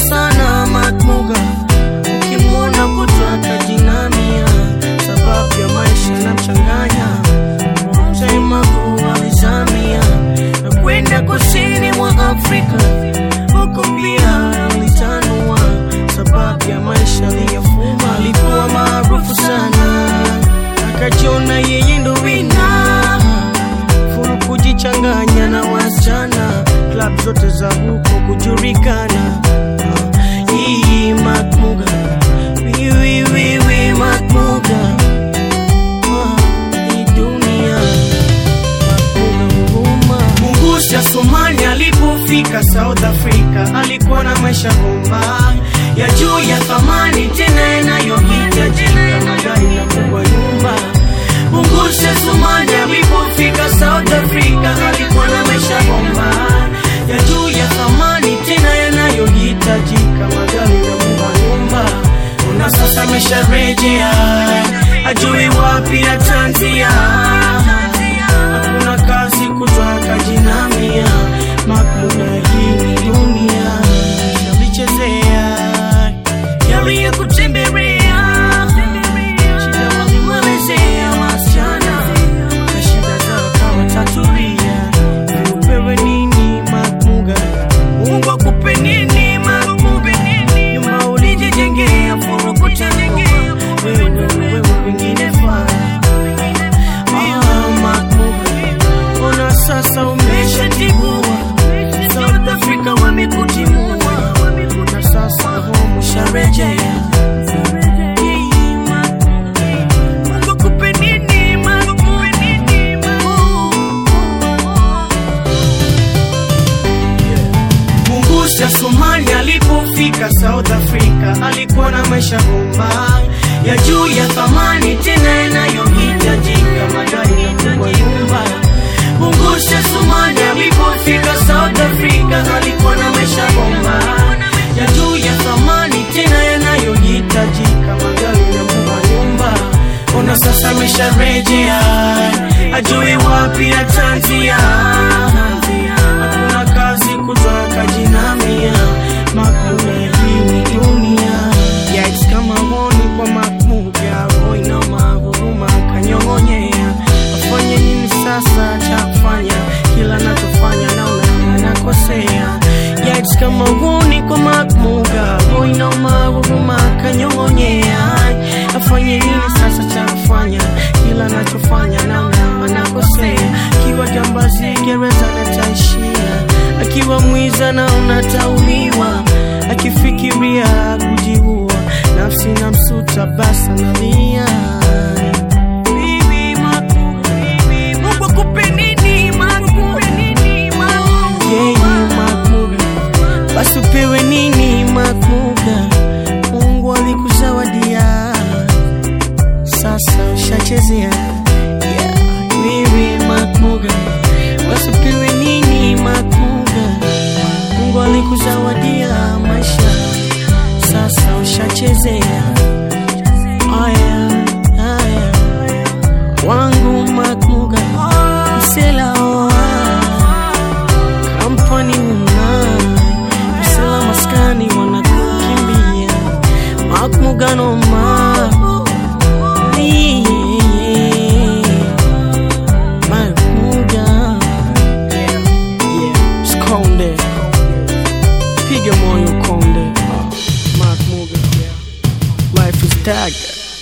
sana Makmuga, ukimwona kutaka jinamia, sababu ya maisha na mchanganya Mtaimagu alizamia na kwenda kusini mwa Afrika, huko pia alitanua, sababu ya maisha aliyofuma. Alikuwa maarufu sana, akajiona yeye ndo wina furu kujichanganya na wasichana, klab zote za huko kujulikana. Hii Makmuga, wiwi wiwi Makmuga, Ah, hii dunia Mungusi ya Somali alipofika South Africa alikuwa na maisha bomba ya juu ya thamani tena yanayohitajika magari na kubwa nyumba. Mungusi ya Somali alipofika South Africa alikuwa na maisha bomba ya juu ya thamani tena yanayohitajika magari na kubwa nyumba. Na sasa amesharejea ajui wapi atanzia hakuna kazi kutwaka jinamia Makmuga hii ni dunia yalichezea yaliye kutembelea shida walimwelezea wasichana na shida zao kawatatulia upewe nini Makmuga Mungu akupe nini Makmuga nyumba ulijijengea furu kutengea wewe wewe wengine faa Ah, Makmuga, ona sasa umeshatibua South Africa wamekutimua na sasa home usharejea Mungu akupe nini, Makmuga? Mungusi ya Somali alipofika South Africa alikuwa na maisha bomba ya juu ya thamani tena yanayohitajika magari na kubwa nyumba. Mungusi ya Somali alipofika South Africa alikuwa na maisha bomba ya juu ya thamani tena yanayohitajika magari na kubwa nyumba. Ona sasa amesharejea ajui wapi atanzia hakuna kazi kutwaka jinamia Makmuga hii ni dunia Yikes kama honi kwa Makmuga Roina mahuruma kanyong'onyea afanye nini sasa cha kufanya kila nachofanya naona nakosea Yikes kama honi kwa Makmuga Roina mahuruma kanyong'onyea afanye nini sasa cha kufanya kila nachofanya naona nakosea akiwa jambazi gereza nataishia akiwa mwiza na unatauliwa akifikiria kujiua nafsi na msuta basa nalia Bibi Makmuga, Mungu akupe nini, Makmuga? Yeye Makmuga, basi upewe nini Makmuga? Mungu alikuzawadia sasa ushachezea yeah. Bibi Makmuga, basi upewe nini Makmuga? Mungu alikuzawadia maisha, sasa ushachezea. Aya, aya, wangu Makmuga, msela oa kampani una msela maskani wanakukimbia Makmuga noma Makmuga Yeah, Skonde Piga moyo konde Makmuga Life is tag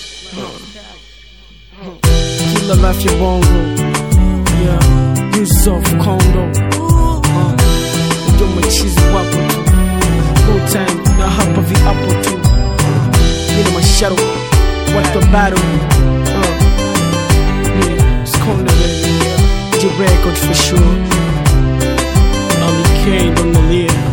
Kila life ya bongo Yeah, Yusuf Kondo uh, Ndio machizi wapo tu No time na hapa viapo tu Nina masharo Watu wa battle uh, Yeah, Skonde baby The record for sure Ali K, don't know